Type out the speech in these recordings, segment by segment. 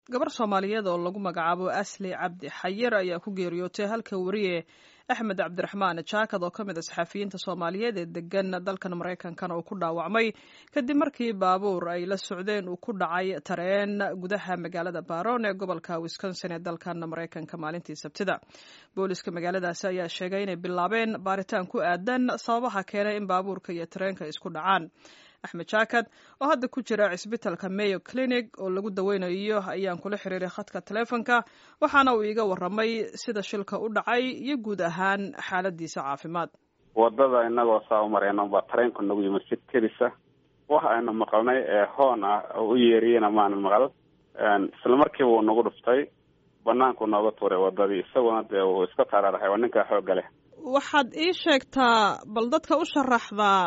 gabar soomaaliyeed oo lagu magacaabo asli cabdi xayir ayaa ku geeriyootay halka weriye axmed cabdiraxmaan jaakad oo ka mid a saxafiyiinta soomaaliyeed ee degan dalkan maraykankana uu ku dhaawacmay kadib markii baabuur ay la socdeen uu ku dhacay tareen gudaha magaalada baron ee gobolka wisconsin ee dalkan maraykanka maalintii sabtida booliska magaaladaasi ayaa sheegay inay bilaabeen baaritaan ku aadan sababaha keenay in baabuurka iyo tareenka isku dhacaan axmed jaakad oo hadda ku jira cisbitalka mayo clinic oo lagu daweynayo ayaan kula xiriiray khadka taleefonka waxaana uu iiga waramay sida shilka u dhacay iyo guud ahaan xaaladiisa caafimaad wadada inagoo saa u marayno baa tareenku nagu yimid si kedisa wax aynu maqalnay ee hoon ah oo u yeeriyena maanan maqal isla markiiba uu nagu dhuftay banaanku nooga tuuray wadadii isaguna dee uu iska taraaraxay waa ninkaa xoogga leh waxaad ii sheegtaa bal dadka u sharaxdaa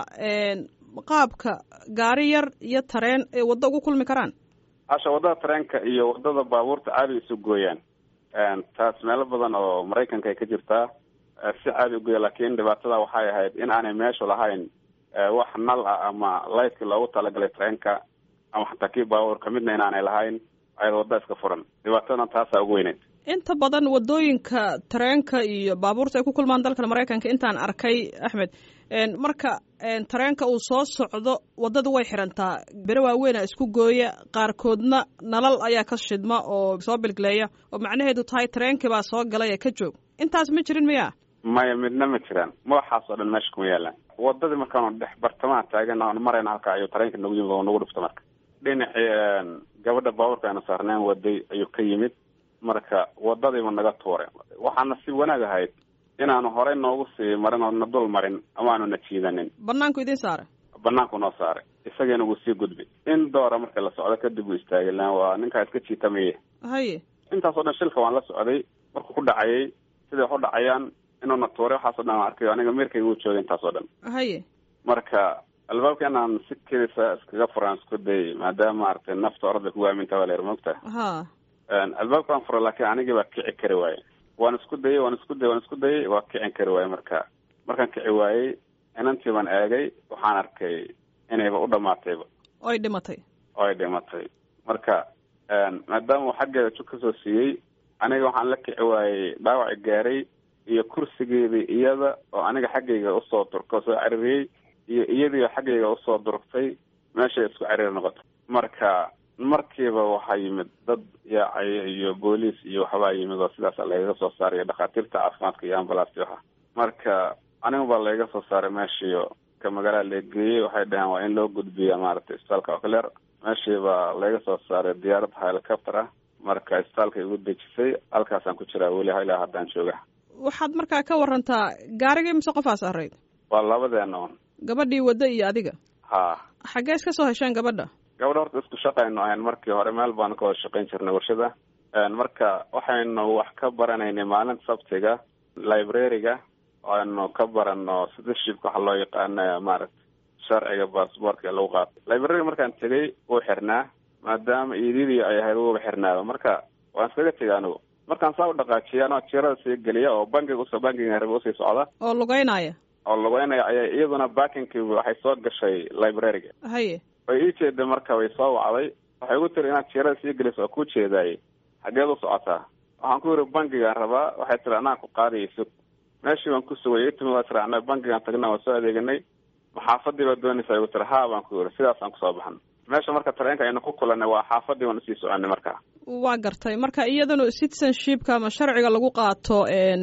qaabka gaari yar iyo tareen ay waddo ugu kulmi karaan hasha waddada tareenka iyo waddada baabuurta caadi isu gooyaan taas meelo badan oo maraykanka ay ka jirtaa si caadi ugoya laakiin dhibaatada waxay ahayd in aanay meeshu lahayn wax nal ah ama lightkii loogu talagalay tareenka ama xataa kii baabuurka midna inaanay lahayn ayada wadda iska furan dhibaatadana taasaa ugu weyneyd inta badan waddooyinka tareenka iyo baabuurta ay ku kulmaan dalkan maraykanka intaan arkay axmed marka tareenka uu soo socdo waddada way xirantaa bere waaweyn a isku gooya qaarkoodna nalal ayaa ka shidma oo soo bilgleeya oo macnaheedu tahay tareenkii baa soo galay ee ka joog intaas ma jirin miya maya midna ma jiraan madaxaas oo dhan meesha kuma yaalaan waddadii markaanu dhex bartamaha taagan aan marayna halka ayuu tareenka nagu yimid oo nagu dhufta marka dhinacii gabadha baabuurka aynu saarneen waday ayuu ka yimid marka wadadiiba naga tuuray waxaana si wanaag ahayd inaanu horey noogu sii marin oo na dul marin ama aanu na jiidanin banaanku idin saaray banaanku noo saaray isagiina wuu sii gudbay in doora marka la socdo kadib uu istaagay lan waa ninkaa iska jiitamaye haye intaas oo dhan shilka waan la socday markuu ku dhacayay siday wax u dhacayaan inuuna tuuray waxaas o dhan aan arkayo aniga meerkayga uu joogay intaas oo dhan haye marka albaabka inaan si kedisa iskaga furaan isku dayay maadaama maaragtay nafta orada kugu aaminta baa la yar mogta ha albaabkaan fura laakiin anigii baa kici kari waaye waan isku dayay waan isku dayay waan isku dayay waa kicin kari waaye marka markaan kici waayey inantii baan eegay waxaan arkay inayba u dhamaatayba oy dhimatay oo ay dhimatay marka maadaama uu xaggeeda jug kasoo siiyey aniga waxaan la kici waayey dhaawaci gaaray iyo kursigeedii iyada oo aniga xaggayga usoo durka soo caririyey iyo iyadiioo xaggayga usoo durugtay meeshay isku cariir noqotay marka markiiba waxaa yimid dad yaacaya iyo booliis iyo waxbaa yimid oo sidaas lagaga soo saaray dhakhaatiirta caafimaadka iyo ambalaasti waxa marka aniga baa lagaga soo saaray meeshiio ka magaalada lageeyey waxay dhaheen waa in loo gudbiya maaragtay isbitaalka ocler meeshii baa laga soo saaray diyaarad helicopter ah marka isbitaalka igu dejisay halkaasaan ku jiraa weli ilaa haddaan jooga waxaad markaa ka warantaa gaarigii mise qofaas arayd waa labadeena un gabadhii waddo iyo adiga ha xaggee iska soo hesheen gabadha gabadha horta isku shaqaynu ahayn markii hore meel baanu ka wada shaqayn jirnay warshada marka waxaynu wax ka baranaynay maalinta sabtiga library-ga aynu ka barano citizenshipka waxa loo yaqaana maaragta sharciga baasboortka ee lagu qaato library-ga markaan tegay wuu xirnaa maadaama iididii ay ahayd wuuba xirnaaba marka waan iskaga tegay anigu markaan saa u dhaqaajiya anoo jirada sii geliya oo bankiga usoo bankiga rabe usii socda oo lugeynaya oo lugeynaya ayaa iyaduna bakinkii waxay soo gashay library-ga haye way ii jeeday marka way soo wacday waxay ugu tiri inaad jirada sii geliso oo ku jeedaayey xageed u socotaa waxaan ku yidhi bankigaan rabaa waxay tiri anaa ku qaadaya sug meeshii baan ku sugay itimi waa tiri ana bankigaan tagna waan soo adeeganay maxaafadii baa doonaysa igu tiri haa baan ku yidhi sidaasaan kusoo baxan meesha marka tareenka aynu ku kulanay waa xaafadii baan usii soconay marka waa gartay marka iyadana citizenshipka ama sharciga lagu qaato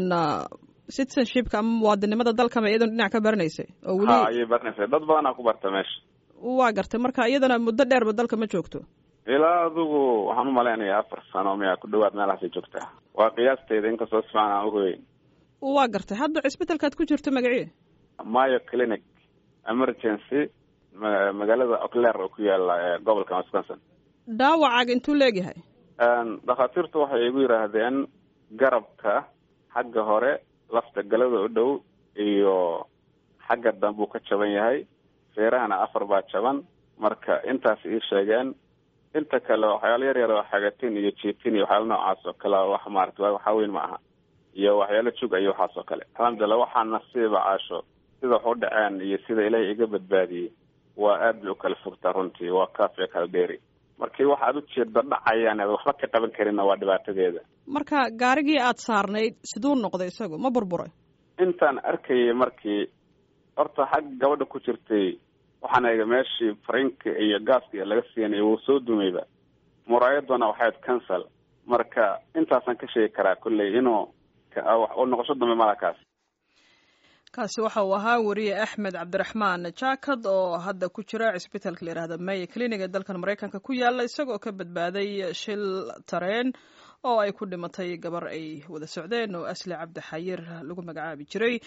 citizenshipka ama muwaadinimada dalkama iyadana dhinac ka baranaysay oo weli ha ayay baranaysay dad badanaa ku barta meesha waa gartay marka iyadana muddo dheerba dalka ma joogto ilaa adigu waxaan u malaynayaa afar sano miyaa ku dhawaad meelahaasay joogtaa waa qiyaasteyda inkastoo si fiican aan uhoyeyn waa gartay hadda cisbitalkaad ku jirto magacii mayo clinic emergency magaalada ocler oo ku yaala gobolka wisconsin dhaawacaaga intuu leegyahay dhakhaatiirtu waxay igu yidhaahdeen garabka xagga hore lafta galada u dhow iyo xagga dambuu ka jaban yahay feerahana afar baa jaban marka intaas ii sheegeen inta kale waxyaalo yar yar oo xagatin iyo jiitin iyo waxyaalo noocaas oo kale wax maarata waxaa weyn ma aha iyo waxyaalo jug iyo waxaas oo kale alxamdulillah waxaa nasiiba caasho sida wax u dhaceen iyo sida ilaahay iga badbaadiyey waa aad bay u kala fogtaa runtii waa kaafee kala dheeri markii waxa aad ujeeda dhacayaan aad waxba ka qaban karinna waa dhibaatadeeda marka gaarigii aad saarnayd siduu noqday isagu ma burburay intaan arkayay markii horta xag gabadha ku jirtay waxaan eega meeshii farinka iyo gaaska laga siinay wuu soo dumayba muraayaduna waxayd cancel marka intaasaan ka sheegi karaa kolley inuu u noqosho dambe malakaas kaasi waxa uu ahaa weriye axmed cabdiraxmaan jaakad oo hadda ku jira cisbitaalka la yihahda maye clinic ee dalkan maraykanka ku yaala isagoo ka badbaaday shil tareen oo ay ku dhimatay gabar ay wada socdeen oo asli cabdi xayir lagu magacaabi jiray